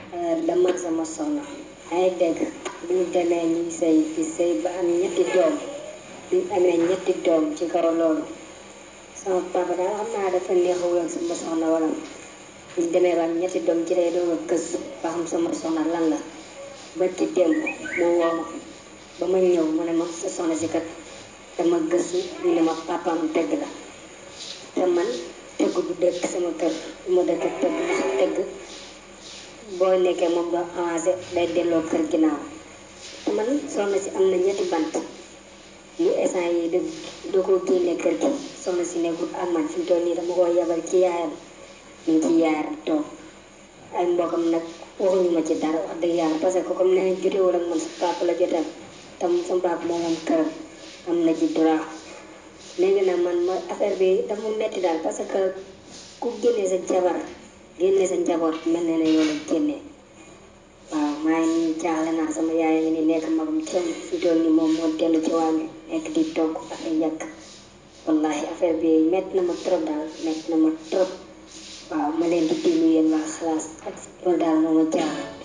dama sama soxna ay dégg bu ñu demee ñuy sëy di sëy ba am ñetti doom bi amee ñetti doom ci kaw loolu sama papa daal xam naa dafa neexul ak sama soxna wala bu ñu demee ba am ñetti doom ci lay doog a gëstu ba xam sama soxna lan la ba ci démb mu woo ma ba ma ñëw mu ne ma sa soxna si kat dama gëstu ñu ne ma papaam dëgg la te man tëgg du dëkk sama kër du ma dëkk tëgg ndax tëgg boo nekkee moom doo avancé day delloo kër ginnaaw te man soxna si am na ñetti bant mu instant yi da da ko génne kër gi soxna si nekkul ak man fi mu toll nii dama ko yabal ci yaayam ñu ngi ci yaayam toog ay mbokam nag waxuñu ma ci dara wax dëgg yàlla parce que comme nee nañ jotewul ak man sa papa la jotal tam sama papa moo moom këram am na ci droit léegi nag man ma affaire bi dafa metti daal parce que ku génne sa jabar génne sa njaboot mel na ne yow la génne waaw maa ngi nii jaaxle naa sama yaay ngi ni nekk magum cëm fi toll ni moom moo dellu ci waa mi nekk di togg ak ay yàq wallahi affaire bi metti na ma trop daal metti na ma trop waaw ma leen di déglu yéen waa xalaas ak loolu daal moo ma jaaxal